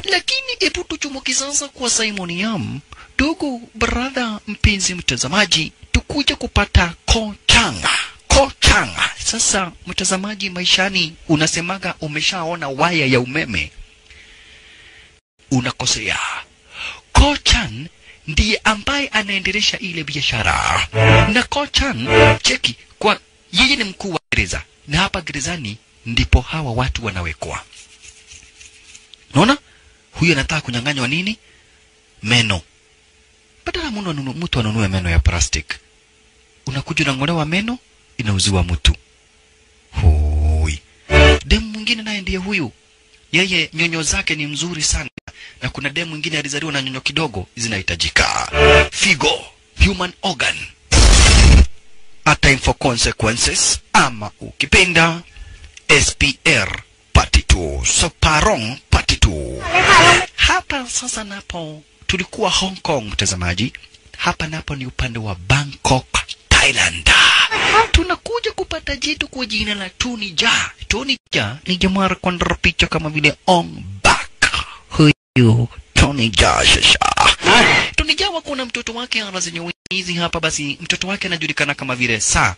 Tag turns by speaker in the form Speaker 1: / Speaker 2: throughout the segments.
Speaker 1: lakini hebu tuchumuki sasa kwa Simon Yam, ndugu brother, mpenzi mtazamaji, tukuja kupata kochanga kochanga. Sasa mtazamaji, maishani unasemaga umeshaona waya ya umeme, unakosea. Kochan ndiye ambaye anaendelesha ile biashara, na Kochan cheki, kwa yeye ni mkuu wa gereza, na hapa gerezani ndipo hawa watu wanawekwa. Unaona, huyu anataka kunyang'anywa nini? Meno. Badala mtu anunue, mtu anunue meno ya plastic, unakuja unang'olewa meno, inauziwa mtu. Hoi. Demu mwingine naye ndiye huyu, yeye nyonyo zake ni mzuri sana, na kuna demu mwingine alizaliwa na nyonyo kidogo, zinahitajika. Figo, human organ, a time for consequences, ama ukipenda SPR part 2, Soparong part 2. Hapa sasa napo tulikuwa Hong Kong, mtazamaji. Hapa napo ni upande wa Bangkok, Thailand. Tunakuja kupata jitu kwa jina la Tony Jaa. Tony Jaa ni jamaa alikuwa picha kama vile on back. Huyu Tony Jaa shasha. Tony Jaa wako na mtoto wake ana zenye hizi hapa, basi mtoto wake anajulikana kama vile Saa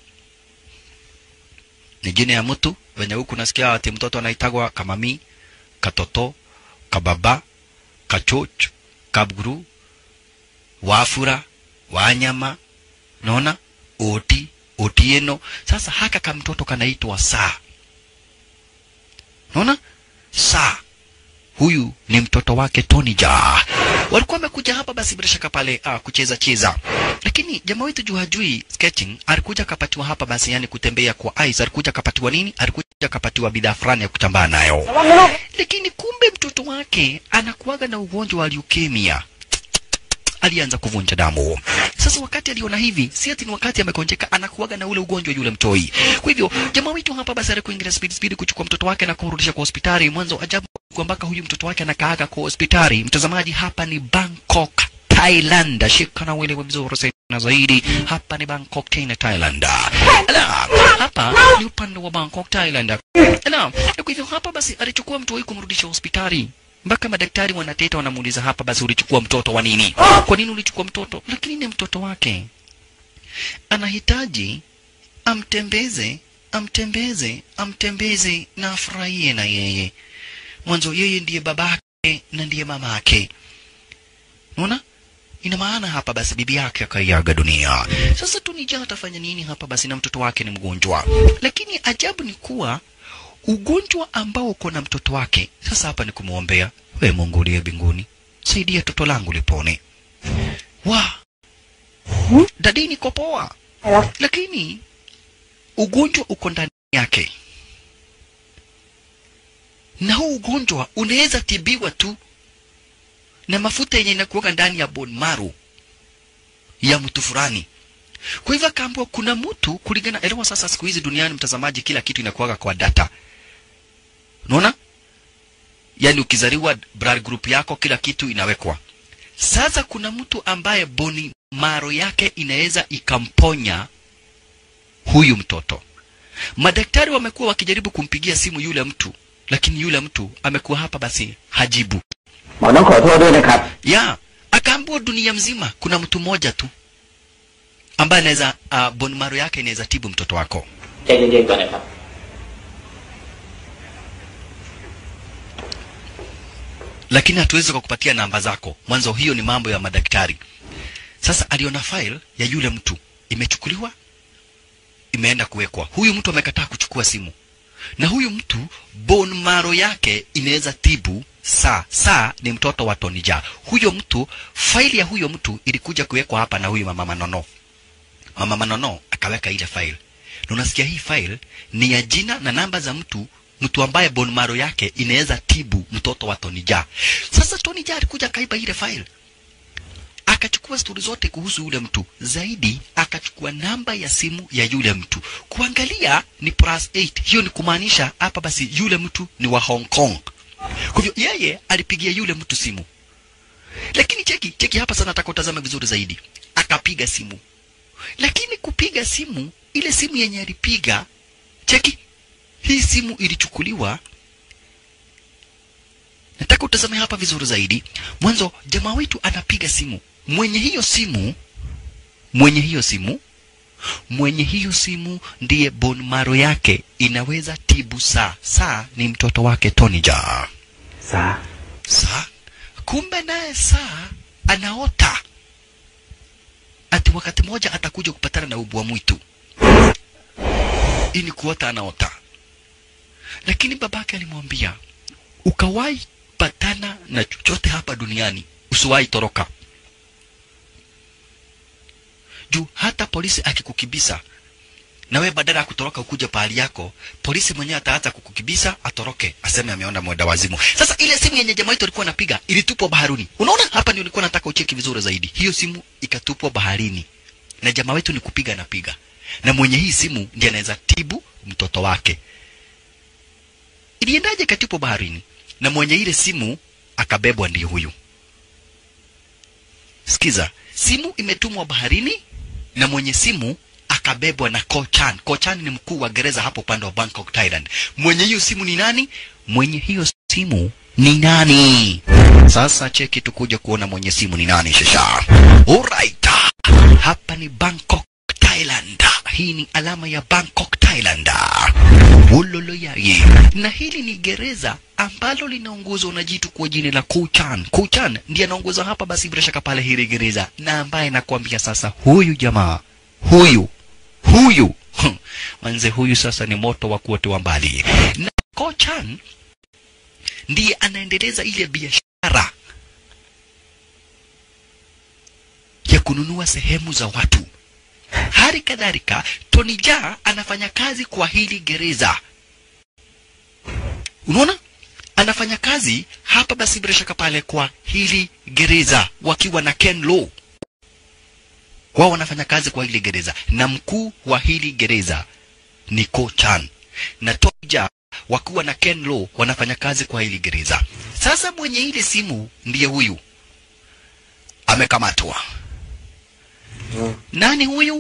Speaker 1: ni jina ya mtu venye huku nasikia ati mtoto anaitagwa kamami, katoto, kababa, kachoch, kabguru, wafura, wanyama, naona oti, otieno. Sasa haka ka mtoto kanaitwa saa, naona saa huyu ni mtoto wake Tony Jaa. Walikuwa wamekuja hapa basi bila shaka pale ah, kucheza cheza, lakini jamaa wetu juu hajui sketching, alikuja akapatiwa hapa basi, yani kutembea kwa ice. Alikuja akapatiwa nini? Alikuja akapatiwa bidhaa fulani ya kutambaa nayo, lakini kumbe mtoto wake anakuaga na ugonjwa wa leukemia alianza kuvunja damu. Sasa wakati aliona hivi, si ati ni wakati amekonjeka, anakuaga na ule ugonjwa yule mtoi. Kwa hivyo jamaa wetu hapa basi alikuingia speed speed kuchukua mtoto wake na kumrudisha kwa hospitali. Mwanzo ajabu kwamba huyu mtoto wake anakaaga kwa hospitali. Mtazamaji, hapa ni Bangkok Thailand. Shika na uelewe vizuri sana zaidi. Hapa ni Bangkok tena Thailand. Ala, hapa ni upande wa Bangkok Thailand. Ala, kwa hivyo hapa basi alichukua mtu huyu kumrudisha hospitali mpaka madaktari wanateta wanamuuliza hapa, basi ulichukua mtoto wa nini? Kwa nini ulichukua mtoto? Lakini ni mtoto wake, anahitaji amtembeze, amtembeze, amtembeze na afurahie na yeye. Mwanzo yeye ndiye babake na ndiye mamake, unaona ina maana hapa basi bibi yake akaiaga dunia. Sasa Tunija atafanya nini hapa basi, na mtoto wake ni mgonjwa, lakini ajabu ni kuwa ugonjwa ambao uko na mtoto wake. Sasa hapa ni kumwombea, we Mungu uliye mbinguni, saidia toto langu lipone. Wa dadi niko poa, lakini ugonjwa uko ndani yake, na huu ugonjwa unaweza tibiwa tu na mafuta yenye inakuweka ndani ya bone marrow ya mtu fulani. Kwa hivyo akaambiwa kuna mtu kulingana, elewa sasa, siku hizi duniani, mtazamaji, kila kitu inakuwaga kwa data Unaona? Yaani ukizaliwa blood group yako kila kitu inawekwa. Sasa kuna mtu ambaye boni maro yake inaweza ikamponya huyu mtoto. Madaktari wamekuwa wakijaribu kumpigia simu yule mtu, lakini yule mtu amekuwa hapa basi hajibu.
Speaker 2: หมอต้องขอโทษด้วยนะครับ
Speaker 1: Ya, akaambiwa dunia mzima kuna mtu mmoja tu ambaye anaweza uh, boni maro yake inaweza tibu mtoto wako.
Speaker 2: ใจเย็นๆก่อนนะครับ
Speaker 1: lakini hatuwezi kukupatia namba zako. Mwanzo hiyo ni mambo ya madaktari. Sasa aliona file ya yule mtu imechukuliwa, imeenda kuwekwa. Huyu mtu amekataa kuchukua simu, na huyu mtu bone marrow yake inaweza tibu saa saa ni mtoto wa Tony Jaa. Huyo mtu faili ya huyo mtu ilikuja kuwekwa hapa na huyu mama Manono. Mama Manono akaweka ile file, na unasikia hii file ni ya jina na namba za mtu mtu ambaye bone marrow yake inaweza tibu mtoto wa Tony Jaa. Sasa Tony Jaa alikuja akaiba ile file, akachukua stori zote kuhusu yule mtu, zaidi akachukua namba ya simu ya yule mtu, kuangalia ni plus 8. Hiyo ni kumaanisha hapa basi yule mtu ni wa Hong Kong. Kwa hivyo yeye alipigia yule mtu simu, lakini cheki cheki hapa sana, nataka utazame vizuri zaidi. Akapiga simu, lakini kupiga simu, ile simu yenye alipiga, cheki hii simu ilichukuliwa nataka utazame hapa vizuri zaidi mwanzo jamaa wetu anapiga simu mwenye hiyo simu mwenye hiyo simu mwenye hiyo simu ndiye bone marrow yake inaweza tibu saa saa ni mtoto wake Tony Jaa
Speaker 2: Saa.
Speaker 1: saa kumbe naye saa anaota ati wakati mmoja atakuja kupatana na ubwa mwitu ili kuota anaota lakini babake alimwambia ukawahi patana na chochote hapa duniani usiwahi toroka juu hata polisi akikukibisa na wewe badala ya kutoroka ukuja pahali yako polisi mwenyewe ataanza kukukibisa atoroke aseme ameona mwenda wazimu sasa ile simu yenye jamaa wetu alikuwa anapiga ilitupwa baharini unaona hapa ndio nilikuwa nataka ucheki vizuri zaidi hiyo simu ikatupwa baharini na jamaa wetu ni kupiga anapiga na mwenye hii simu ndiye anaweza tibu mtoto wake iliendaje ikatupwa baharini na mwenye ile simu akabebwa ndiyo huyu sikiza simu imetumwa baharini na mwenye simu akabebwa na Kochan. Kochan ni mkuu wa gereza hapo upande wa Bangkok, Thailand. Mwenye hiyo simu ni nani? Mwenye hiyo simu ni nani? Sasa cheki tukuja kuona mwenye simu ni nani shasha. Alright. Hapa ni Bangkok, Thailand. Hii ni alama ya Bangkok, Thailand. Uloloyai. Na hili ni gereza ambalo linaongozwa na jitu kwa jina la Kuchan. Kuchan ndiye anaongoza hapa basi bila shaka pale hili gereza, na ambaye nakwambia sasa, huyu jamaa huyu huyu manze, huyu sasa ni moto wa kuotewa mbali. Na Kochan ndiye anaendeleza ile biashara ya kununua sehemu za watu. Hali kadhalika Tony Jaa anafanya kazi kwa hili gereza. Unaona? Anafanya kazi hapa basi bila shaka pale kwa hili gereza wakiwa na Ken Lo. Wao wanafanya kazi kwa hili gereza na mkuu wa hili gereza ni Ko Chan. Na Tony Jaa wakiwa na Ken Lo wanafanya kazi kwa hili gereza. Sasa mwenye ile simu ndiye huyu. Amekamatwa. Nani huyu?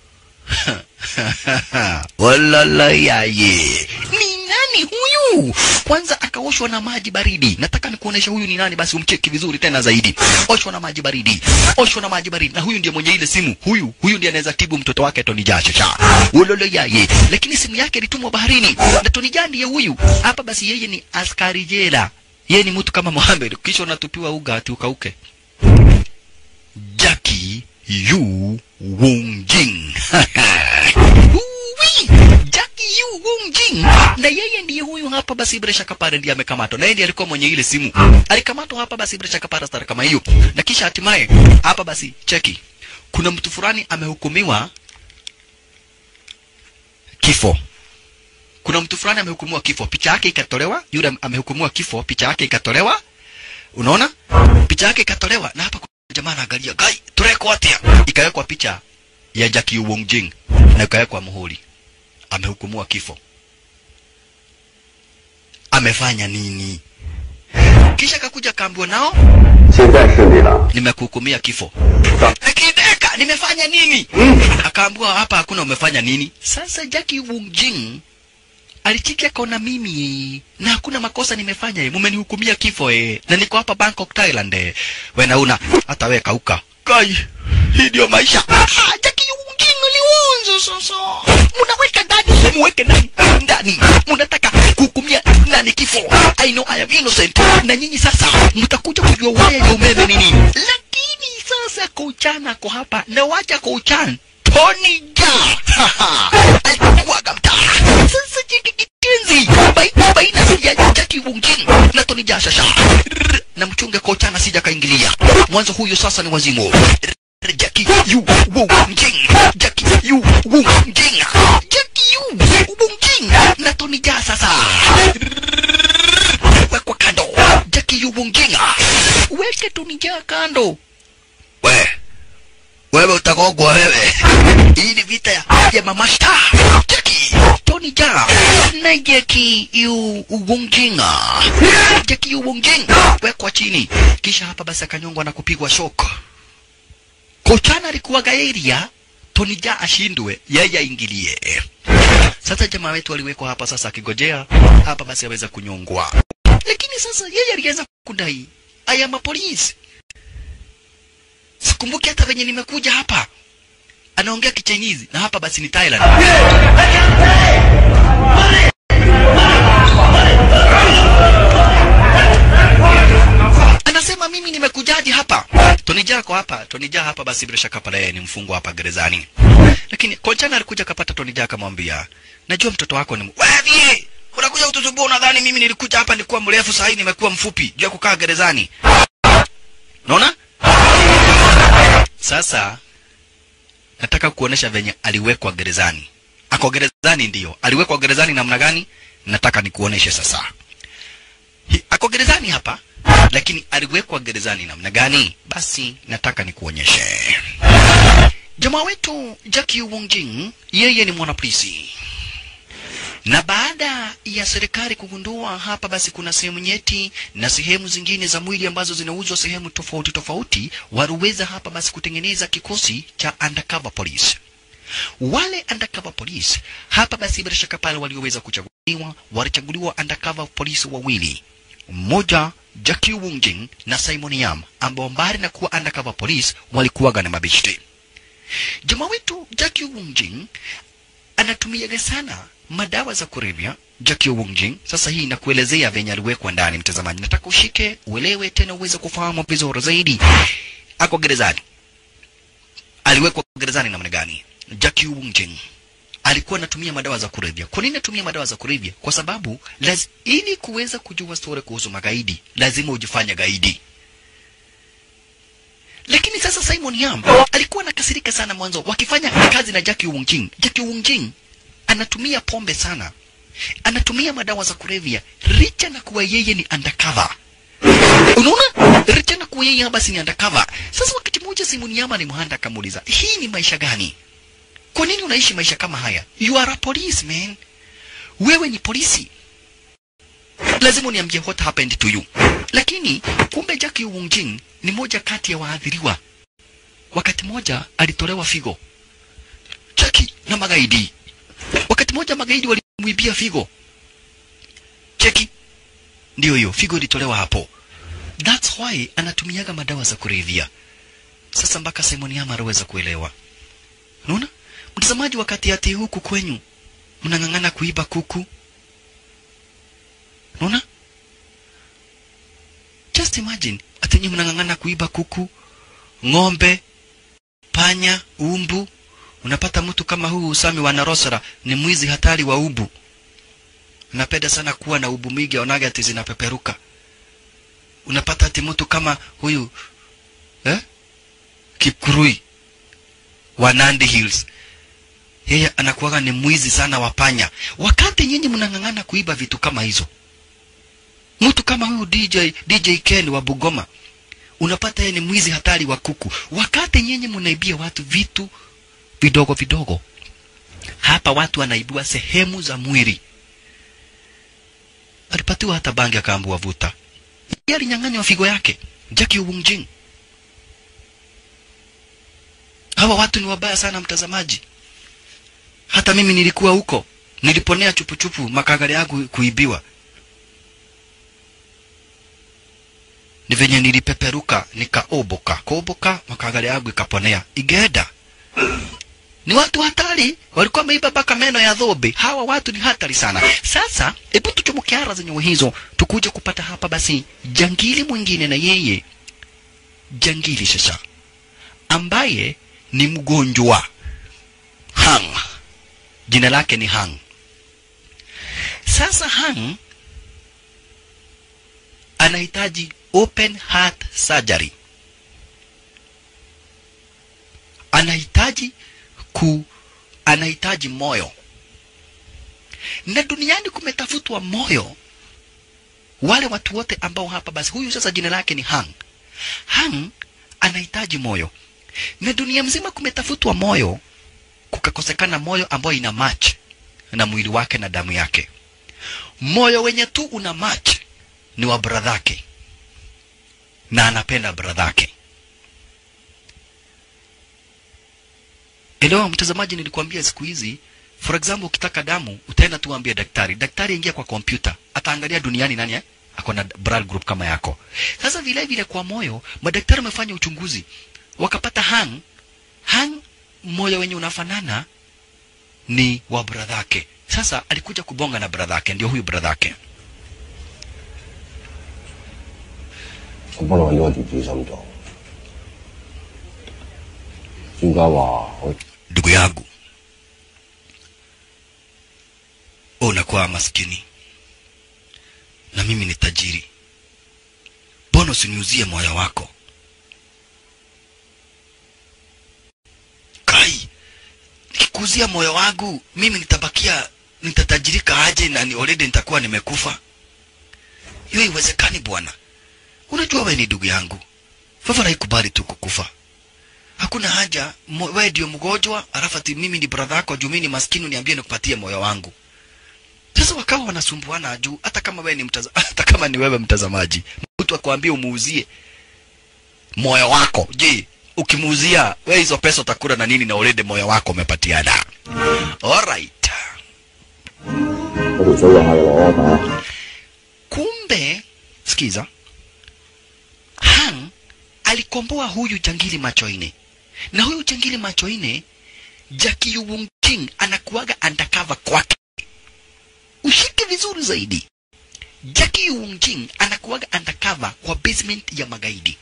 Speaker 1: Walala yaye. Ni nani huyu? Kwanza akaoshwa na maji baridi. Nataka nikuonesha huyu ni nani, basi umcheki vizuri tena zaidi. Oshwa na maji baridi, oshwa na maji baridi, na huyu ndiye mwenye ile simu. Huyu huyu ndiye anaweza tibu mtoto wake Tony Jaa cha ulolo yaye, lakini simu yake ilitumwa baharini, na Tony Jaa ndiye huyu hapa. Basi yeye ni askari jela, yeye ni mtu kama Mohamed, kisha unatupiwa uga ati ukauke. Jackie Yu Wong Jing. Uwi! Jackie Yu Wong Jing. Na yeye ndiye huyu hapa basi bila shaka pale ndiye amekamatwa. Na yeye ndiye alikuwa mwenye ile simu. Alikamatwa hapa basi bila shaka pale stara kama hiyo. Na kisha hatimaye hapa basi cheki. Kuna mtu fulani amehukumiwa kifo. Kuna mtu fulani amehukumiwa kifo. Picha yake ikatolewa, yule amehukumiwa kifo, picha yake ikatolewa. Unaona? Picha yake ikatolewa na hapa jamaa anaangalia gai tureko atia ikawekwa picha ya Jackie Wong Jing na ikawekwa muhuri amehukumiwa kifo amefanya nini kisha kakuja kaambiwa nao
Speaker 2: 现在是你了。
Speaker 1: nimekuhukumia kifo akideka nimefanya nini akaambiwa hapa hakuna umefanya nini sasa Jackie Wong Jing alichiki akaona mimi na hakuna makosa nimefanya eh, mumenihukumia kifo eh, na niko hapa Bangkok Thailand eh. we nauna hata we kauka kai hii ndio maisha ah, Jackie Wong Jing aliwanza sasa munaweka ndani muweke ndani ndani munataka kuhukumia nani kifo I know I am innocent na nyinyi sasa mtakuja kujua waya ya umeme ni nini lakini sasa Kochan ako hapa na wacha Kochan Tony Jaa alikuwaga mtaa sasa jiki kitenzi baina baina ya Jackie Wong Jing na Tony Jaa shasha Rrr, na mchunge Kochan asija kaingilia mwanzo huyo sasa ni wazimu Rrr, Jackie Yu Wong Jing Jackie Yu Wong Jing Jackie Yu Wong Jing na Tony Jaa sasa Rrr, wekwa kando Jackie Yu Wong Jing weke Tony Jaa kando we wewe utagogwa wewe. Hii ni vita ya, ya mama star Jackie Tony Jaa na Jackie Yu Wongjinga. Jackie Yu Wongjing wekwa chini, kisha hapa basi akanyongwa na kupigwa shock. Kochana alikuwa gairia Tony Jaa ashindwe, yeye aingilie. Sasa jamaa wetu aliwekwa hapa sasa akigojea hapa basi aweza kunyongwa. lakini sasa yeye alianza kudai I am a police. Sikumbuki hata venye nimekuja hapa. Anaongea Kichinese na hapa basi ni Thailand. Anasema mimi nimekujaji hapa. Tony Jaa ako hapa. Tony Jaa hapa basi bila shaka pale ni mfungwa hapa gerezani. Lakini Kolchana alikuja akapata Tony Jaa akamwambia, "Najua mtoto wako ni wewe. Unakuja kutusumbua unadhani mimi nilikuja hapa nilikuwa mrefu sasa hivi nimekuwa mfupi juu ya kukaa gerezani." Unaona? Sasa nataka kuonesha venye aliwekwa gerezani. Ako gerezani ndiyo. Aliwekwa gerezani namna gani? Nataka nikuoneshe sasa. Hi- Ako gerezani hapa, lakini aliwekwa gerezani namna gani? Basi nataka nikuonyeshe. Jamaa wetu Jackie Wongjing, yeye ni mwanapolisi na baada ya serikali kugundua hapa basi kuna sehemu nyeti na sehemu zingine za mwili ambazo zinauzwa sehemu tofauti tofauti, waliweza hapa basi kutengeneza kikosi cha undercover police. Wale undercover police hapa basi bila shaka pale walioweza kuchaguliwa, walichaguliwa undercover police wawili, mmoja Jackie Wunjing na Simon Yam, ambao mbali na kuwa undercover police walikuwaga na mabishti. Jamaa wetu Jackie Wunjing anatumiaga sana madawa za kulevya Jackie Wongjing. Sasa hii inakuelezea venye aliwekwa ndani, mtazamaji. Nataka ushike uelewe, tena uweze kufahamu vizuri zaidi. Ako gerezani, aliwekwa gerezani namna gani? Jackie Wongjing alikuwa anatumia madawa za kulevya. Kwa nini anatumia madawa za kulevya? Kwa sababu laz, ili kuweza kujua story kuhusu magaidi lazima ujifanye gaidi. Lakini sasa Simon Yam alikuwa anakasirika sana mwanzo wakifanya kazi na Jackie Wongjing. Jackie Wongjing anatumia pombe sana, anatumia madawa za kulevya, licha na kuwa yeye ni undercover. Unaona, licha na kuwa yeye basi ni undercover. Sasa wakati mmoja Simon Yama ni mhanda akamuuliza, hii ni maisha gani? Kwa nini unaishi maisha kama haya? You are a police man, wewe ni polisi, lazima uniambie what happened to you. Lakini kumbe Jackie Wongjing ni moja kati ya waathiriwa. Wakati moja alitolewa figo Jackie na magaidi wakati mmoja magaidi walimwibia figo cheki ndiyo hiyo figo ilitolewa hapo that's why anatumiaga madawa za kulevya sasa mpaka simon yama aliweza kuelewa unaona mtazamaji wakati ati huku kwenyu mnang'ang'ana kuiba kuku unaona just imagine ati nyinyi mnang'ang'ana kuiba kuku ng'ombe panya umbu unapata mtu kama huu Usami wa Narosara ni mwizi hatari wa ubu. Napenda sana kuwa na ubu mingi, onaga ati zinapeperuka. Unapata ati mtu kama huyu eh? Kikurui wa Nandi Hills, yeye anakuwaga ni mwizi sana wa panya, wakati nyinyi mnang'ang'ana kuiba vitu kama hizo. Mtu kama huyu DJ DJ Ken wa Bugoma, unapata yeye ni mwizi hatari wa kuku, wakati nyinyi mnaibia watu vitu vidogo vidogo. Hapa watu wanaibiwa sehemu za mwili. Alipatiwa hata bangi akaambua vuta. Yeye alinyang'anywa figo yake. Jackie Wungjing. Hawa watu ni wabaya sana mtazamaji. Hata mimi nilikuwa huko. Niliponea chupuchupu makagari yangu kuibiwa. Ni venye nilipeperuka nikaoboka. Kuoboka makagari yangu ikaponea. Igeda ni watu hatari, walikuwa wameiba mpaka meno ya dhobe. Hawa watu ni hatari sana. Sasa hebu tuchomoke ara zenye hizo, tukuje kupata hapa basi jangili mwingine, na yeye jangili sasa, ambaye ni mgonjwa Hang, jina lake ni Hang. Sasa Hang anahitaji open heart surgery, anahitaji ku anahitaji moyo na duniani kumetafutwa moyo wale watu wote ambao hapa basi huyu sasa jina lake ni hang hang anahitaji moyo na dunia mzima kumetafutwa moyo kukakosekana moyo ambayo ina match na mwili wake na damu yake moyo wenye tu una match ni wa bradhake na anapenda bradhake Elewa mtazamaji, nilikwambia siku hizi, for example, ukitaka damu utaenda tu ambie daktari, daktari ingia kwa kompyuta, ataangalia duniani nani eh? ako na blood group kama yako. Sasa vile vile kwa moyo, madaktari wamefanya uchunguzi wakapata hang hang, moyo wenye unafanana ni wa bradhake. Sasa alikuja kubonga na bradhake, ndio huyu bradhake.
Speaker 3: 我幫你揾到個電子心臟。專家話我
Speaker 1: ndugu yangu, unakuwa maskini na mimi ni tajiri, mbona usiniuzie moyo wako? Kai, nikikuuzia moyo wangu mimi nitabakia, nitatajirika aje na ni already nitakuwa nimekufa? Hiyo iwezekani bwana. Unajua wewe ni ndugu yangu, Fafara haikubali tu kukufa hakuna haja mo- wewe ndio mgonjwa alafu ati mimi ni brother yako juu mimi ni maskini niambie nikupatie moyo wangu sasa wakawa wanasumbuana juu hata kama wewe ni mtaza, hata kama ni wewe mtazamaji mtu akwambia umuuzie moyo wako je ukimuuzia wewe hizo pesa utakula na nini na already moyo wako umepatiana alright
Speaker 3: 嗰條水又係我打。
Speaker 1: kumbe sikiza hang alikomboa huyu jangili macho ine na huyu jangili macho ine Jackie Wung King anakuaga undercover kwake ushike vizuri zaidi Jackie Wung King anakuaga undercover kwa basement ya magaidi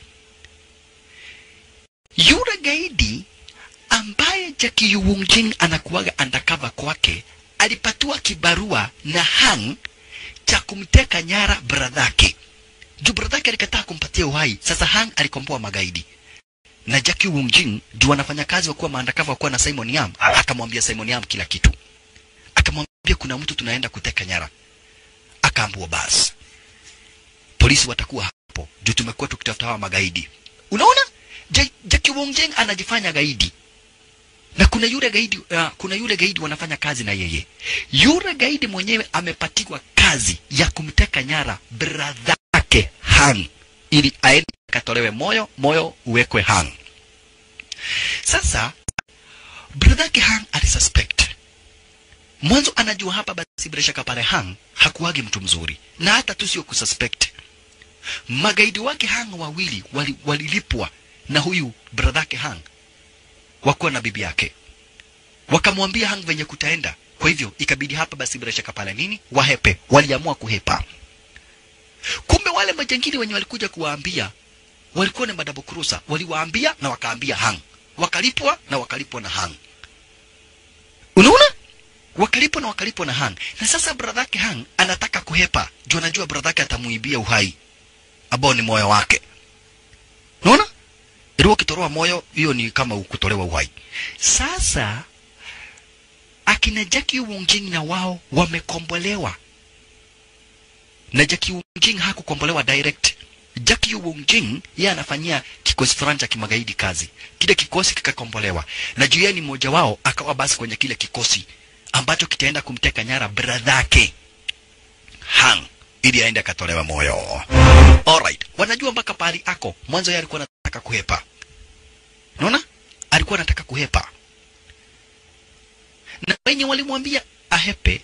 Speaker 1: yule gaidi ambaye Jackie Wung King anakuaga undercover kwake alipatiwa kibarua na hang cha kumteka nyara bradhake juu bradhake alikataa kumpatia uhai sasa hang alikomboa magaidi na Jackie Wung Jing juu wanafanya kazi wakuwa maandakava wakuwa na Simon Yam akamwambia Simon Yam kila kitu akamwambia kuna mtu tunaenda kuteka nyara akaambua basi polisi watakuwa hapo juu tumekuwa tukitafuta hawa magaidi unaona Ja- Jackie Wung Jing anajifanya gaidi na kuna yule gaidi uh, kuna yule gaidi wanafanya kazi na yeye yule gaidi mwenyewe amepatiwa kazi ya kumteka nyara bradhake hang ili aende akatolewe moyo moyo uwekwe hang sasa bradhake hang alisuspect mwanzo anajua hapa basi bila shaka pale hang hakuwagi mtu mzuri na hata tu sio kususpect magaidi wake hang wawili wali- walilipwa na huyu bradhake hang wakuwa na bibi yake wakamwambia hang venye kutaenda kwa hivyo ikabidi hapa basi bila shaka pale nini wahepe waliamua kuhepa kumbe wale majangili wenye walikuja kuwaambia walikuwa ni madabo kurusa waliwaambia na wakaambia hang wakalipwa na wakalipwa na hang unaona wakalipwa na wakalipwa na hang na sasa bradhake hang anataka kuhepa juu anajua bradhake atamuibia uhai ambao ni moyo wake unaona ili ukitoroa moyo hiyo ni kama kutolewa uhai sasa akina Jackie Wungjing na wao wamekombolewa na Jackie Wungjing hakukombolewa direct Jackie Wungjing yeye anafanyia kikosi fulani cha kimagaidi kazi kile kikosi kikakombolewa na juu yeye ni mmoja wao akawa basi kwenye kile kikosi ambacho kitaenda kumteka nyara bradhake hang ili aende akatolewa moyo alright wanajua mpaka pahali ako mwanzo yeye alikuwa anataka kuhepa unaona alikuwa anataka kuhepa na wenye walimwambia ahepe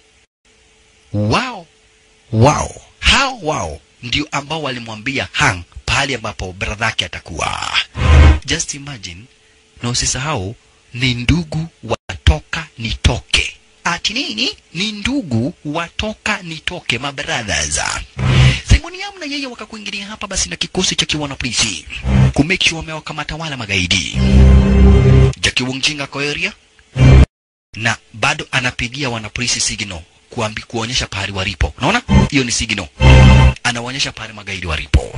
Speaker 1: wao wao hao wao ndio ambao walimwambia hang pahali ambapo bradhake atakuwa just imagine na usisahau ni ndugu watoka nitoke ati nini ni ndugu watoka nitoke mabrothers Simon Yam na yeye wakakuingilia hapa basi na kikosi cha kiwana polisi kumake sure wamewakamata wala magaidi Jackie Wongjing ako area na bado anapigia wanapolisi signal kuambi, kuonyesha pahali walipo. Unaona, hiyo ni signal, anawaonyesha pahali magaidi walipo.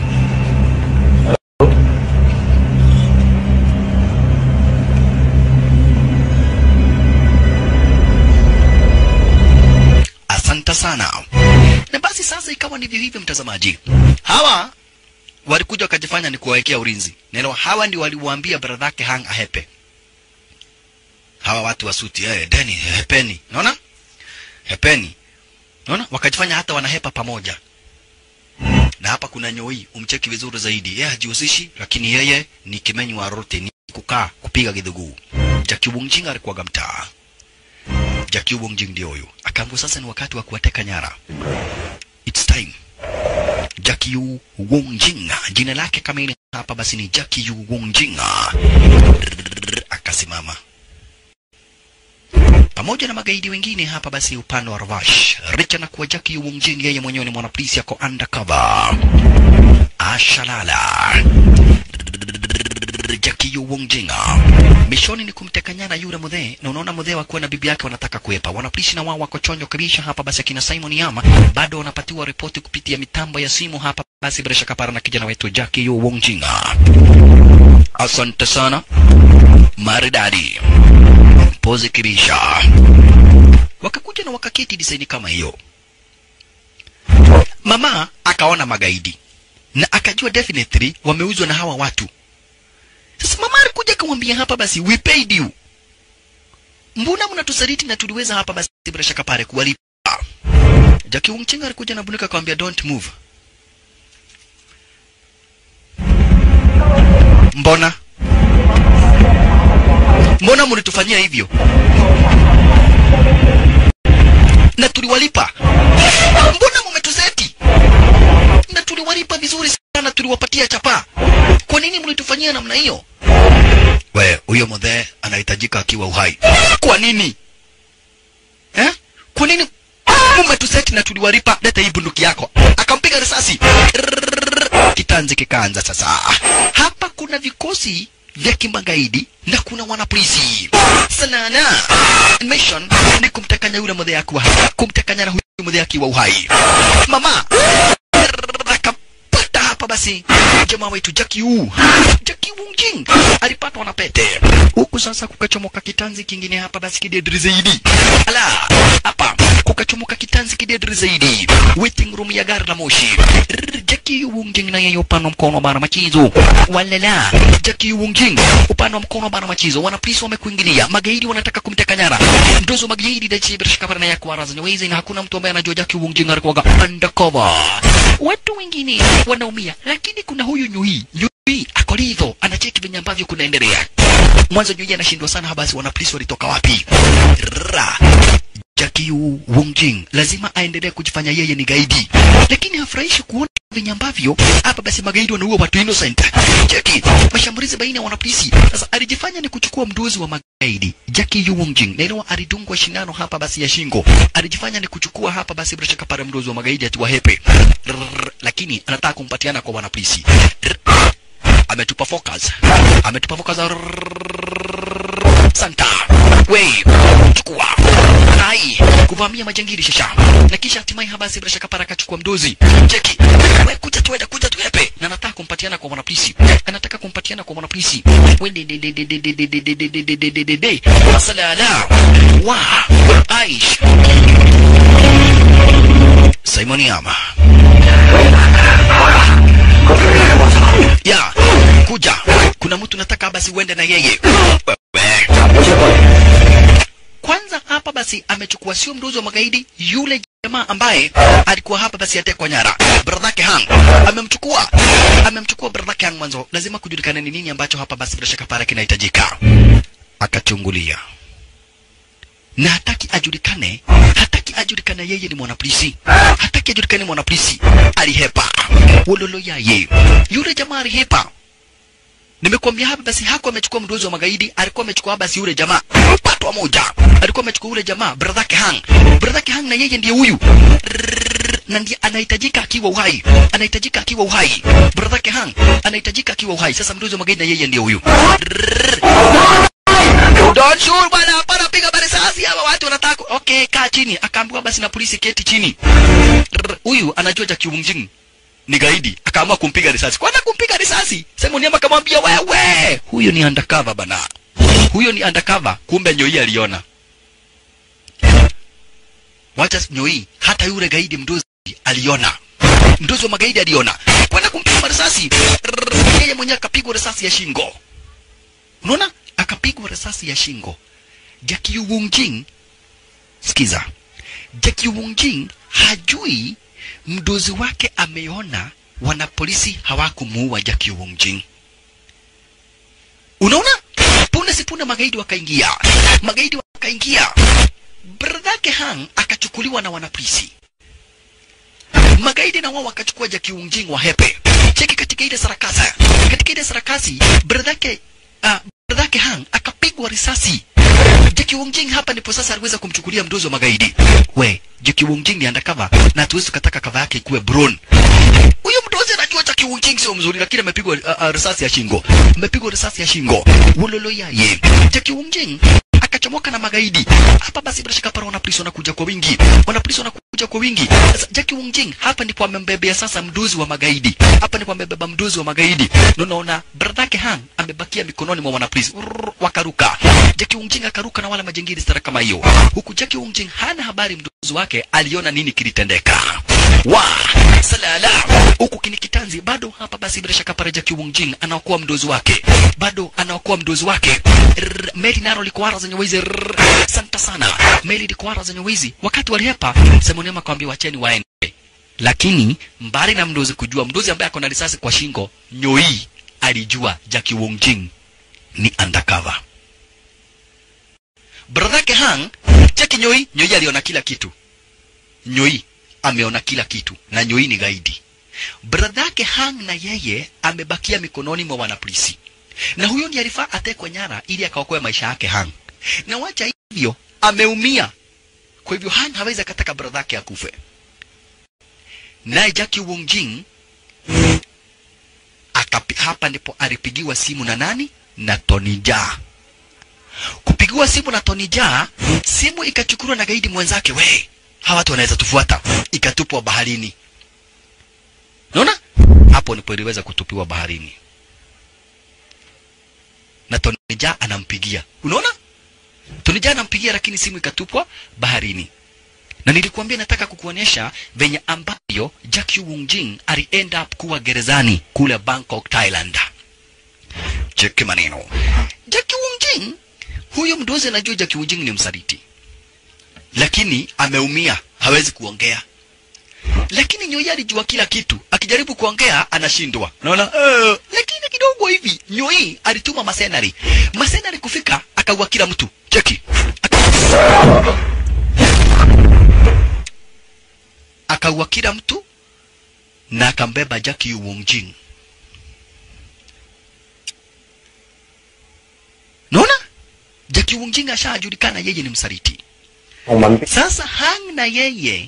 Speaker 1: Asante sana. Na basi sasa ikawa ndivyo hivyo, mtazamaji, hawa walikuja wakajifanya ni kuwawekea ulinzi. Neno hawa ndio waliwaambia bradhake hang ahepe hawa watu wa suti eh, deni hepeni, unaona hepeni, unaona wakajifanya hata wanahepa pamoja. Na hapa kuna nyoi, umcheki vizuri zaidi, yeye hajihusishi, lakini yeye ni kimenyi wa rote, ni kukaa kupiga kidhuguu. Jackie Wongjing alikuwaga mtaa. Jackie Wongjing ndio huyu, akaambiwa sasa ni wakati wa kuwateka nyara, it's time Jackie Yu Wongjing. Jina lake kamili hapa basi ni Jackie Yu Wongjing. Akasimama pamoja na magaidi wengine hapa basi upande wa Ravash. Richa na kuwa Jackie Yu Wongjing, yeye mwenyewe ni mwanapolisi ako undercover. Ashalala Jackie Yu Wongjinga. Mishoni ni kumteka nyara yule mudhee, na unaona mudhee wakiwa na bibi yake wanataka kuepa. Wanapolisi na wao wako chonjo kabisa hapa. Basi akina Simon Yama bado wanapatiwa ripoti kupitia mitambo ya simu hapa. Basi bila shaka para na kijana wetu Jackie Yu Wongjinga. Asante sana maridadi pozi kibisha. Wakakuja na wakaketi disaini kama hiyo. Mama akaona magaidi na akajua definitely wameuzwa na hawa watu. Sasa mama alikuja akamwambia hapa basi we paid you. Mbona mnatusaliti na tuliweza hapa basi bila shaka pale kuwalipa. Jackie Wongchenga alikuja na bunika akamwambia don't move. Mbona? Mbona mlitufanyia hivyo? Na tuliwalipa. Mbona mmetuzeti? Na tuliwalipa vizuri sana, tuliwapatia chapa. Kwa nini mlitufanyia namna hiyo? We, huyo mzee anahitajika akiwa uhai. Kwa nini? Eh? Kwa nini mmetuseti na tuliwalipa? Leta hii bunduki yako. Akampiga risasi. Kitanzi kikaanza sasa. Hapa kuna vikosi vya kimagaidi na kuna wanapolisi. Sanana mission ni kumtekanya yule mzee akiwa hai, kumtekanya na huyu mzee akiwa uhai. Mama akapata hapa basi jamaa wetu Jackie Wu Jackie Wungjing alipatwa na pete huku sasa kukachomoka kitanzi kingine hapa basi kidedri zaidi ala hapa kukachomoka kitanzi kidedri zaidi waiting room ya gari la moshi Rrr, Jackie Wungjing na yeye upande wa mkono bara machizo walala Jackie Wungjing upande wa mkono bara machizo wanapolisi wamekuingilia magaidi wanataka kumteka nyara ndozo magaidi da chibir shikabara na yakwa razani wezi na hakuna mtu ambaye anajua Jackie Wungjing alikuwa undercover watu wengine wanaumia lakini kuna huyu nyui nyui akolidho anacheki venye ambavyo kunaendelea mwanzo nyui anashindwa sana basi wanapolisi walitoka wapi Ra. Jackie Wongjing lazima aendelee kujifanya yeye ni gaidi, lakini hafurahishi kuona venye ambavyo hapa basi magaidi wanaua watu innocent. Jackie, mashambulizi baina ya wanapolisi. Sasa alijifanya ni kuchukua mdozi wa magaidi Jackie Wongjing, na inawa alidungwa shindano hapa basi ya shingo. Alijifanya ni kuchukua hapa basi bila shaka pale mdozi wa magaidi atiwahepe, Rrrr, lakini anataka kumpatiana kwa wanapolisi. Rrrr, ametupa focus, ametupa focus. Rrrr, Santa we chukua hai kuvamia majangili shasha na kisha hatimaye habasi bila shaka para akachukua mdozi cheki we kuja tuenda kuja tuepe na anataka kumpatiana kwa mwanapolisi anataka kumpatiana kwa mwanapolisi wende de de de de de de de de de de de de de de de masala ala wa aish Simon Yama ya kuja kuna mtu nataka basi uende na yeye wewe kwanza hapa basi amechukua sio mdozi wa magaidi yule jamaa ambaye alikuwa hapa basi atekwa nyara bradhake hang amemchukua amemchukua bradhake hang mwanzo lazima kujulikana ni nini ambacho hapa basi bila shaka pale kinahitajika akachungulia na hataki ajulikane hataki ajulikane yeye ni mwanapolisi hataki ajulikane mwanapolisi alihepa wololo yaye yule jamaa alihepa Nimekuambia hapa basi hakuwa amechukua mdozi wa magaidi, alikuwa amechukua basi yule jamaa patwa moja, alikuwa amechukua yule jamaa brother Hang. Brother Hang na yeye ndiye huyu na ndiye anahitajika akiwa uhai, anahitajika akiwa uhai. Brother Hang anahitajika akiwa uhai. Sasa mdozi wa magaidi na yeye ndiye huyu. Don't shoot bwana, hapana, piga risasi hawa watu wanataka. Okay, kaa chini. Akaambiwa basi na polisi keti chini. Huyu anajua Jackie Wungjing ni gaidi akaamua kumpiga risasi. Kwanza kumpiga risasi, Simon Yama akamwambia wewe, huyo ni undercover bana, huyo ni undercover. Kumbe Nyoi aliona. Wacha Nyoi, hata yule gaidi mdozi aliona, mdozi wa magaidi aliona, kwenda kumpiga risasi. Yeye mwenyewe akapigwa risasi ya shingo. Unaona, akapigwa risasi ya shingo. Jackie Wungjing, sikiza, Jackie Wungjing hajui mdozi wake ameona wanapolisi hawakumuua Jackie Wungjing. Unaona, punde si punde magaidi wakaingia, magaidi wakaingia, bradhake Hang akachukuliwa na wanapolisi. magaidi na wao wakachukua Jackie Wunjing wa hepe cheki katika ile sarakasi katika ile sarakasi bradhake uh, bradhake hang akapigwa risasi Jackie Wunjing hapa ndipo sasa aliweza kumchukulia mdozi wa magaidi we Jackie Wunjing ni undercover na hatuwezi tukataka kava yake ikuwe brown huyu mdozi anajua Jackie Wunjing sio mzuri lakini amepigwa uh, uh, risasi ya shingo amepigwa risasi ya shingo wololo yaye Jackie Wunjing akachomoka na magaidi hapa basi bila shaka para wanapolisi wanakuja kwa wingi wanapolisi wanakuja kwa wingi sasa Jackie Wunjing hapa ndipo amembebea sasa mdozi wa magaidi hapa ndipo amebeba mdozi wa magaidi na unaona bradhake Han amebakia mikononi mwa wanapolisi Rrrr, wakaruka Jackie Wunjing akaruka na wale majengiri stara kama hiyo huku Jackie Wunjing hana habari mdozi wake aliona nini kilitendeka wa salala huku kinikitanzi bado hapa basi bila shaka para Jackie Wunjing anaokoa mdozi wake bado anaokoa mdozi wake Rrrr, meli naro likuara zenye wizi Rrrr, asante sana meli likuara zenye wizi wakati walihepa Semonema akamwambia wacheni waende lakini mbali na mdozi kujua mdozi ambaye ako na risasi kwa shingo nyoi alijua Jackie Wunjing ni undercover bradhake hang cheki nyoi nyoi aliona kila kitu nyoi ameona kila kitu na nyoi ni gaidi bradhake hang na yeye amebakia mikononi mwa wanapolisi na huyo ndiye alifaa atekwe nyara ili akaokoe maisha yake hang na wacha hivyo ameumia kwa hivyo hang hawezi akataka bradhake akufe naye Jackie Wunjing akapi, hapa ndipo alipigiwa simu na nani na Tony Jaa kupigiwa simu na Tony Jaa simu ikachukuliwa na gaidi mwenzake we hawa watu wanaweza tufuata ikatupwa baharini unaona hapo ndipo iliweza kutupiwa baharini na Tony Jaa anampigia unaona Tony Jaa anampigia lakini simu ikatupwa baharini na nilikuambia nataka kukuonyesha venye ambavyo Jackie Wunjing ali end up kuwa gerezani kule Bangkok, Thailand. Cheki maneno. Jackie Wunjing, huyu mdozi anajua Jackie Wunjing ni msaliti, lakini ameumia, hawezi kuongea. Lakini Nyoi alijua kila kitu, akijaribu kuongea anashindwa. Unaona? Uh, lakini kidogo hivi Nyoi alituma masenari, masenari kufika akaua kila mtu. Cheki akaua kila mtu na akambeba Jackie Wunjing. Naona Jackie Wunjing ashajulikana yeye ni msaliti. Sasa Hang na yeye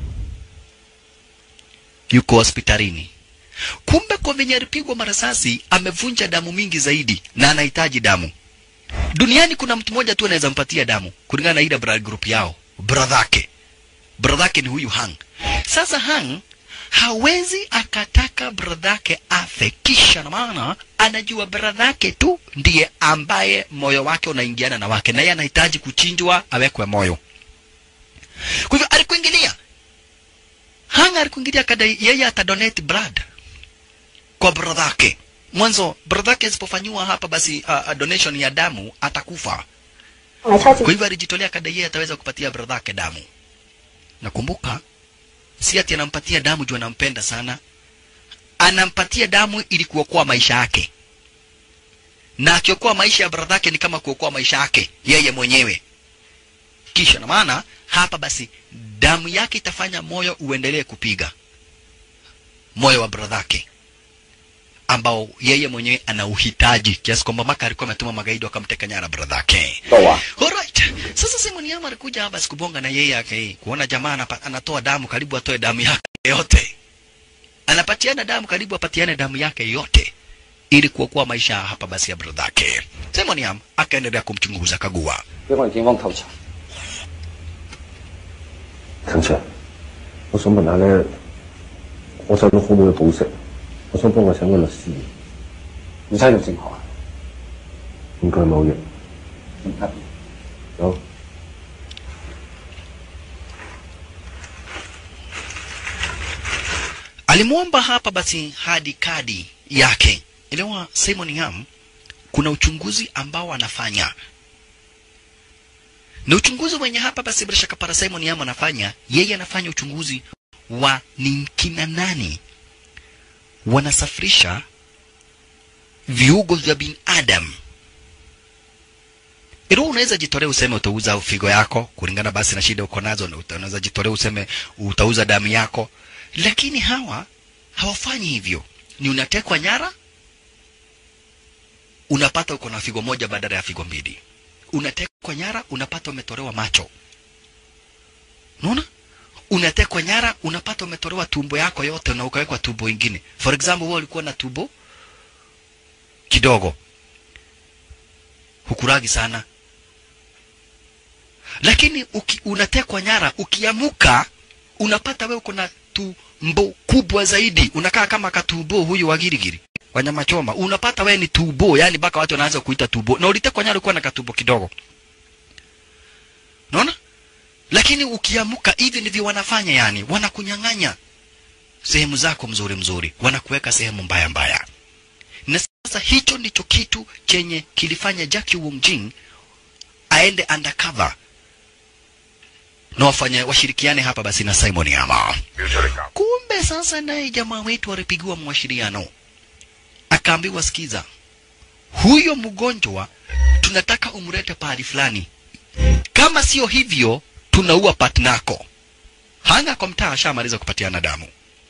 Speaker 1: yuko hospitalini. Kumbe kwa venye alipigwa marasasi amevunja damu mingi zaidi na anahitaji damu. Duniani kuna mtu mmoja tu anaweza mpatia damu kulingana na ile blood group yao, bradhake. Bradhake ni huyu Hang. Sasa Hang hawezi akataka bradhake afe, kisha na maana anajua bradhake tu ndiye ambaye moyo wake unaingiana na wake, na yeye anahitaji kuchinjwa awekwe moyo. Kwa hivyo alikuingilia Hang alikuingilia kadai yeye atadonate blood kwa bradhake. Mwanzo bradhake asipofanyiwa hapa basi uh, uh, donation ya damu atakufa. Kwa hivyo alijitolea kadai yeye ataweza kupatia bradhake damu. Nakumbuka si ati anampatia damu juu anampenda sana, anampatia damu ili kuokoa maisha yake, na akiokoa maisha ya bradhake ni kama kuokoa maisha yake yeye mwenyewe. Kisha na maana hapa basi damu yake itafanya moyo uendelee kupiga, moyo wa bradhake ambao yeye mwenyewe ana uhitaji kiasi kwamba maka alikuwa ametuma magaidi wakamteka nyara bradhake.
Speaker 3: Toa.
Speaker 1: Alright. Sasa Simon Yama alikuja hapa sikubonga na yeye yake kuona jamaa anapa, anatoa damu karibu atoe damu yake yote. Anapatiana damu karibu apatiane damu yake yote ili kuokoa maisha hapa basi ya bradhake. Simon Yama akaendelea kumchunguza kagua.
Speaker 2: 要向警方投查。
Speaker 3: 陳 Sir，我想問下咧，我細佬可唔可以保釋？我想幫佢請個律師，
Speaker 2: 唔使用證學啊，
Speaker 3: 應該冇嘢。
Speaker 2: 唔得。
Speaker 3: 有。
Speaker 1: Alimwomba hapa basi hadi kadi yake. Elewa Simon Yam, kuna uchunguzi ambao anafanya na uchunguzi wenye hapa basi bila shaka para Simon Yam anafanya, yeye anafanya uchunguzi wa ni kina nani wanasafirisha viungo vya binadamu. Ilo unaweza jitolea useme utauza figo yako kulingana basi na shida uko nazo, na uta- unaweza jitolea useme utauza damu yako, lakini hawa hawafanyi hivyo ni unatekwa nyara unapata uko na figo moja badala ya figo mbili unatekwa nyara unapata umetolewa macho unaona unatekwa nyara unapata umetolewa tumbo yako yote na ukawekwa tumbo ingine for example wewe ulikuwa na tumbo kidogo hukuragi sana lakini uki, unatekwa nyara ukiamuka unapata wewe uko na tumbo kubwa zaidi unakaa kama katumbo huyu wa girigiri wanyama choma unapata wewe ni tubo yani mpaka watu wanaanza kuita tubo na ulitekwa nyara ulikuwa na katumbo kidogo unaona lakini ukiamuka hivi ndivyo wanafanya yani wanakunyang'anya sehemu zako mzuri mzuri wanakuweka sehemu mbaya mbaya na sasa hicho ndicho kitu chenye kilifanya Jackie Wong Jing aende undercover na wafanye washirikiane hapa basi na Simon Yama. Kumbe sasa naye jamaa wetu alipigiwa mwashiriano, akaambiwa, sikiza, huyo mgonjwa tunataka umlete pahali fulani, kama sio hivyo tunaua patnako. Hanga kwa mtaa ashamaliza kupatiana damu,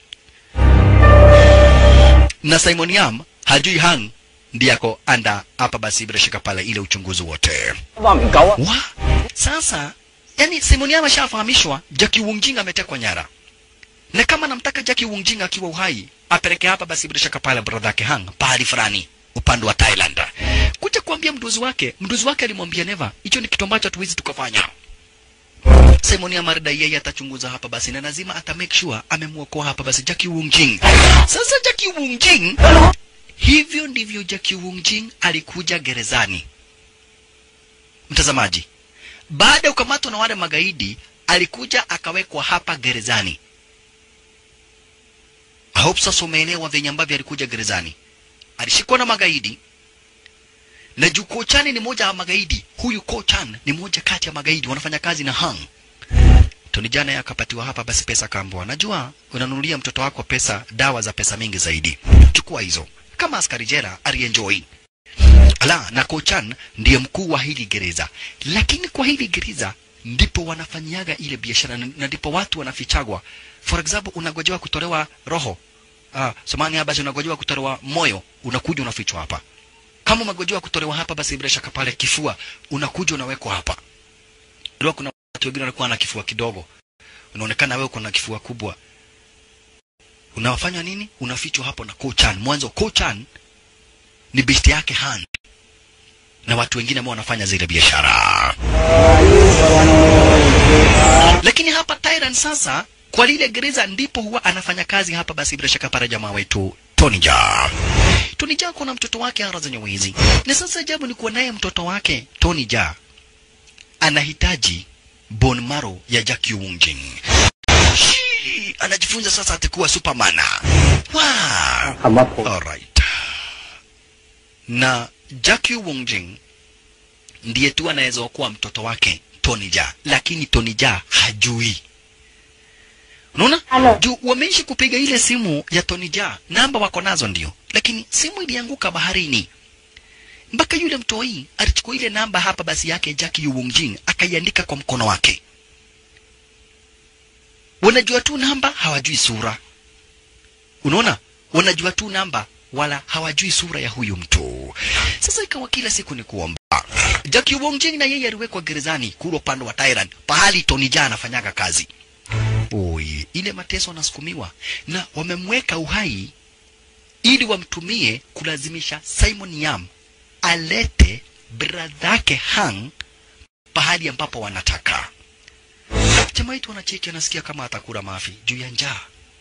Speaker 1: na Simon Yam hajui Hang ndiye ako anda hapa basi bila shaka pale ile uchunguzi wote wa sasa yani Simon Yam ashafahamishwa Jackie Wungjing ametekwa nyara na kama namtaka Jackie Wungjing akiwa uhai apeleke hapa basi bila shaka pale brother yake Hang pahali fulani upande wa Thailand kuja kuambia mdozi wake mdozi wake alimwambia Neva hicho ni kitu ambacho hatuwezi tukafanya Simon Yamarda yeye atachunguza hapa basi na lazima ata make sure amemwokoa hapa basi Jackie Wungjing. Sasa Jackie Wungjing, hivyo ndivyo Jackie Wungjing alikuja gerezani. Mtazamaji, baada ya kukamatwa na wale magaidi, alikuja akawekwa hapa gerezani. I hope sasa umeelewa venye ambavyo alikuja gerezani. Alishikwa na magaidi na juu Kochan ni moja ya magaidi. Huyu Kochan ni moja kati ya magaidi wanafanya kazi na Hang. Tony jana yeye akapatiwa hapa basi pesa kaambiwa, najua unanunulia mtoto wako pesa dawa za pesa mingi zaidi, chukua hizo. Kama askari jela alienjoy. Ala, na Kochan ndiye mkuu wa hili gereza, lakini kwa hili gereza ndipo wanafanyaga ile biashara na ndipo watu wanafichagwa. For example, unagojewa kutolewa roho ah, samani hapa, unagojewa kutolewa moyo, unakuja unafichwa hapa kama umegojewa kutolewa hapa, basi bila shaka pale kifua unakuja unawekwa hapa. Ndio kuna watu wengine walikuwa na kifua kidogo, unaonekana wewe uko na kifua kubwa. Unawafanya nini? Unafichwa hapo na Kochan. Mwanzo Kochan ni besti yake Han na watu wengine ambao wanafanya zile biashara. Lakini hapa Tyrant sasa kwa lile gereza ndipo huwa anafanya kazi hapa, basi bila shaka pale jamaa wetu Tony Jaa. Tony Jaa kuna mtoto wake ara zenye wizi, na sasa ajabu ni kuwa naye mtoto wake Tony Jaa anahitaji bone marrow ya Jackie Wungjing. Shii, anajifunza sasa atakuwa Superman. Wow.
Speaker 3: ambapo
Speaker 1: Alright. Na Jackie Wungjing ndiye tu anaweza kuwa mtoto wake Tony Jaa, lakini Tony Jaa hajui. Unaona?
Speaker 4: Halo.
Speaker 1: Juu wameishi kupiga ile simu ya Tony Jaa, namba wako nazo ndio, lakini simu ilianguka baharini. Mpaka yule mtoi alichukua ile namba hapa basi yake Jackie Wungjing akaiandika kwa mkono wake. Wanajua tu namba, hawajui sura. Unaona? Wanajua tu namba wala hawajui sura ya huyu mtu. Sasa ikawa kila siku ni kuomba. Jackie Wungjing na yeye aliwekwa gerezani kule upande wa Thailand, pahali Tony Jaa anafanyaga kazi. Oi, ile mateso anasukumiwa na wamemweka uhai ili wamtumie kulazimisha Simon Yam alete bradhake Hang pahali ambapo wanataka. Jamaa wetu anacheki, anasikia kama atakula mafi juu ya njaa,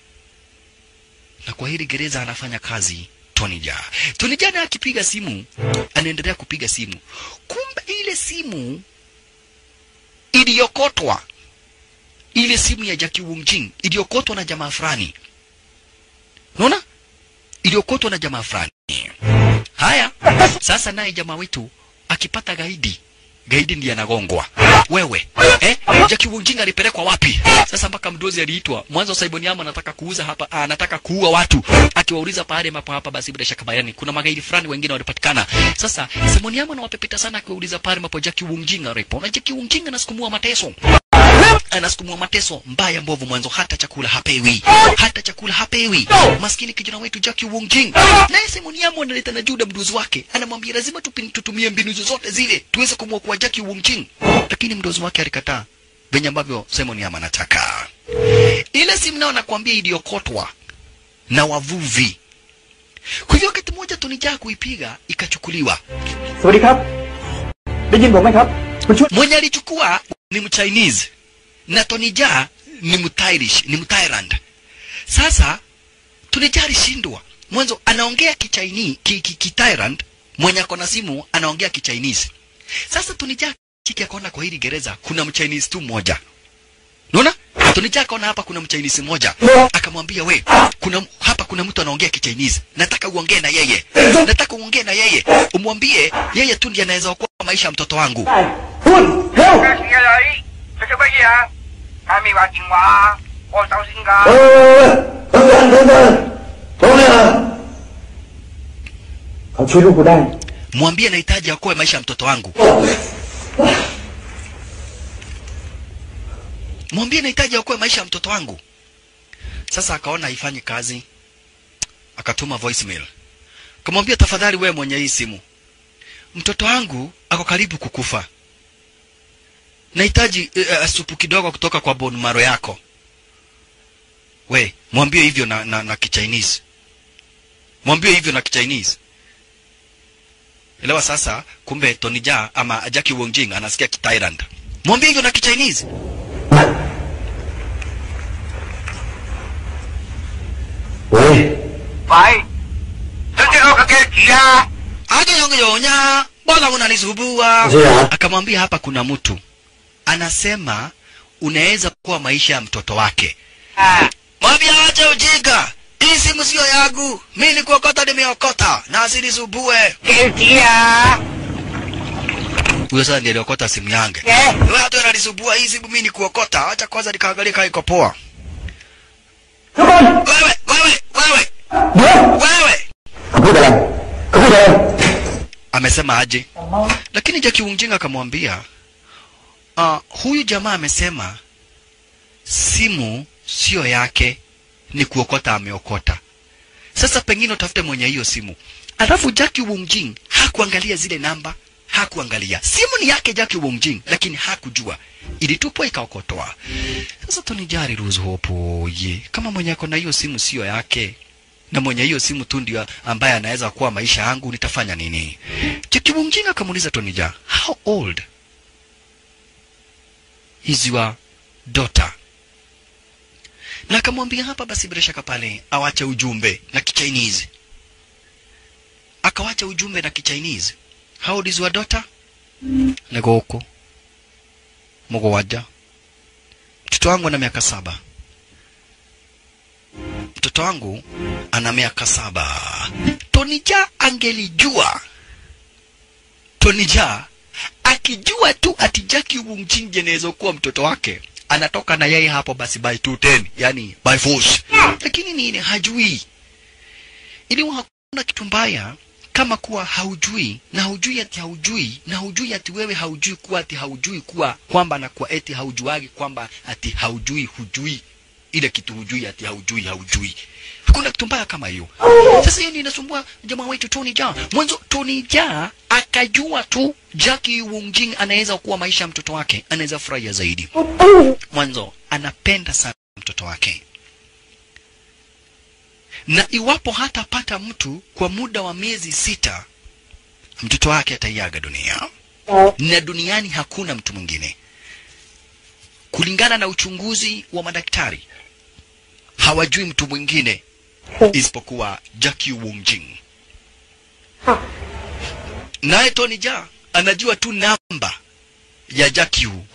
Speaker 1: na kwa hili gereza anafanya kazi Tony Jaa. Tony Jaa naye akipiga simu, anaendelea kupiga simu, kumbe ile simu iliyokotwa ile simu ya Jackie Wungjing iliyokotwa na jamaa fulani. Unaona? Iliyokotwa na jamaa fulani. Haya, sasa naye jamaa wetu akipata gaidi, gaidi ndiye anagongwa. Wewe, eh? Jackie Wungjing alipelekwa wapi? Sasa mpaka mdozi aliitwa. Mwanzo Simon Yama anataka kuuza hapa, ah, anataka kuua watu. Akiwauliza pale ambapo hapa basi bila shaka bayani kuna magaidi fulani wengine walipatikana. Sasa Simon Yama anawapepeta sana akiwauliza pale ambapo Jackie Wungjing alipo. Na Jackie Wungjing anasukumua mateso anasukumwa mateso mbaya mbovu mwanzo hata chakula hapewi hata chakula hapewi maskini kijana wetu Jackie Wong Jing naye Simon Yamu analeta na Juda mdozi wake anamwambia lazima tupi- tutumie mbinu zozote zile tuweze kumwokoa Jackie Wong Jing lakini mdozi wake alikataa venye ambavyo Simon Yamu anataka ile simu nao nakwambia iliyokotwa na wavuvi kwa hivyo wakati mmoja tunijaa kuipiga ikachukuliwa
Speaker 2: สวัสดีครับ ได้ยินผมไหมครับ คุณช่วย
Speaker 1: mwenye alichukua ni mchinese na tonija ni mtairish ni mthailand sasa tonija alishindwa mwanzo anaongea kichaini ki, ki, ki Thailand, mwenye ako na simu anaongea kichinese sasa tonija chiki akaona kwa hili gereza kuna mchinese tu mmoja unaona tonija akaona hapa kuna mchinese mmoja akamwambia we kuna hapa kuna mtu anaongea kichinese nataka uongee na yeye nataka uongee na yeye umwambie yeye tu ndiye anaweza okoa maisha ya mtoto wangu
Speaker 2: คุณเร็ว
Speaker 4: 咩事啊你？你做乜嘢啊？係咪話電話？我手先
Speaker 3: 喂
Speaker 4: 㗎。
Speaker 3: 喂喂，等等等等，同志们，เขาช่วยลูกกูได้
Speaker 1: mwambie nahitaji akoe maisha ya mtoto wangu mwambie nahitaji akoe maisha ya mtoto wangu sasa akaona haifanyi kazi akatuma voicemail kamwambia tafadhali wewe mwenye hii simu mtoto wangu ako karibu kukufa nahitaji uh, supu kidogo kutoka kwa bone marrow yako we mwambie hivyo na, na, na kichinese mwambie hivyo na kichinese elewa sasa kumbe Tony Jaa ama Jackie Wong Jing anasikia Thailand mwambie hivyo na kichinese
Speaker 3: 喂，
Speaker 4: 喂，想知我嘅幾字啊？
Speaker 1: aje yongeyonya mbona unanisumbua
Speaker 3: Ndio.
Speaker 1: akamwambia hapa kuna mtu anasema unaweza kuwa maisha ya mtoto wake
Speaker 4: 啊，
Speaker 1: mwambie ache ujinga hii simu sio yangu mi ni kuokota nimeokota na asinisumbue
Speaker 4: 幾字啊？
Speaker 1: huyo sasa ndiye aliokota simu yange
Speaker 4: 嘅
Speaker 1: wewe hata unanisumbua hii simu mi ni kuokota acha kwanza nikaangalia kama iko poa
Speaker 3: ทุกคน
Speaker 1: wewe wewe wewe
Speaker 3: เดี๋ยว
Speaker 1: wewe
Speaker 3: เขาพูดอะไรเขาพูดอะไร
Speaker 1: amesema aje lakini Jackie Wunjinga akamwambia uh, huyu jamaa amesema simu sio yake ni kuokota ameokota sasa pengine utafute mwenye hiyo simu alafu Jackie Wunjing hakuangalia zile namba hakuangalia simu ni yake Jackie Wunjing lakini hakujua ilitupwa ikaokotoa sasa Tony Jari Rose Hope ye kama mwenye ako na hiyo simu sio yake na mwenye hiyo simu tu ndio ambaye anaweza kuwa maisha yangu nitafanya nini Jackie Wunjing akamuuliza Tony Jaa how old is your daughter na akamwambia hapa basi bila shaka pale awache ujumbe na kichinese akawacha ujumbe na kichinese how old is your daughter niko huko mugwanja mtoto wangu ana miaka saba mtoto wangu ana miaka saba tonija angelijua tonija akijua tu ati Jackie Wunjing anaweza kuwa mtoto wake anatoka na yeye hapo basi by 210 yani by force lakini nini hajui ili hakuna kitu mbaya kama kuwa haujui na haujui ati haujui na haujui ati wewe haujui kuwa ati haujui kuwa kwamba na kuwa eti haujuagi kwamba ati haujui hujui ile kitu hujui ati haujui haujui hakuna kitu mbaya kama hiyo sasa hiyo ndio inasumbua jamaa wetu Tony Jaa mwanzo Tony Jaa akajua tu Jackie Wunjing anaweza kuwa maisha ya mtoto wake anaweza furahia zaidi mwanzo anapenda sana mtoto wake na iwapo hatapata mtu kwa muda wa miezi sita mtoto wake ataiaga dunia na duniani hakuna mtu mwingine kulingana na uchunguzi wa madaktari hawajui mtu mwingine isipokuwa Jackie Wunjing naye Tony Jaa anajua tu namba ya Jackie Wu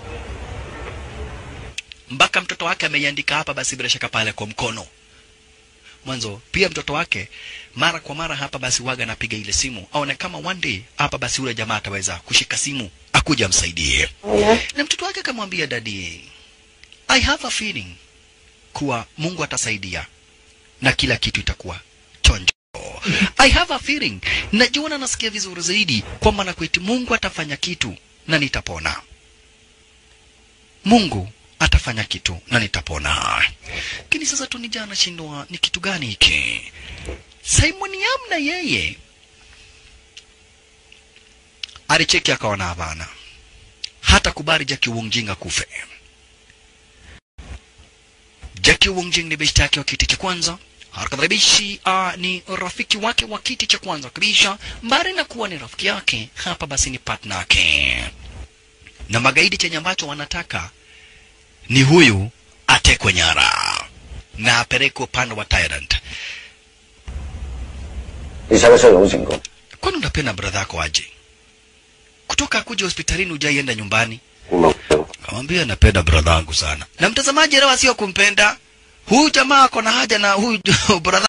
Speaker 1: mpaka mtoto wake ameiandika hapa basi bila shaka pale kwa mkono mwanzo pia mtoto wake mara kwa mara hapa basi waga anapiga ile simu aone kama one day hapa basi ule jamaa ataweza kushika simu akuja amsaidie na mtoto wake akamwambia dadi I have a feeling kuwa Mungu atasaidia na kila kitu itakuwa chonjo I have a feeling najiona nasikia vizuri zaidi kwamba na kweti Mungu atafanya kitu na nitapona Mungu atafanya kitu na nitapona. Lakini sasa tu nija anashindwa ni kitu gani hiki? Simon Yam na yeye alicheki akaona hapana, hata kubali Jackie Wongjing akufe. Jackie Wongjing ni beshte yake wa kiti cha kwanza Harakadharibishi uh, ni rafiki wake wa kiti cha kwanza kabisa, mbali na kuwa ni rafiki yake, hapa basi ni partner yake, na magaidi chenye ambacho wanataka ni huyu atekwe nyara na apelekwe upande wa Tyrant.
Speaker 3: 你使唔使攞成功？
Speaker 1: Kwani unapenda bradha yako aje? Kutoka kuja hospitalini hujaienda nyumbani?
Speaker 3: 冇。
Speaker 1: Kamwambia napenda bradha yangu sana. Na mtazamaji leo sio kumpenda huyu jamaa, ako na haja na huyu bradha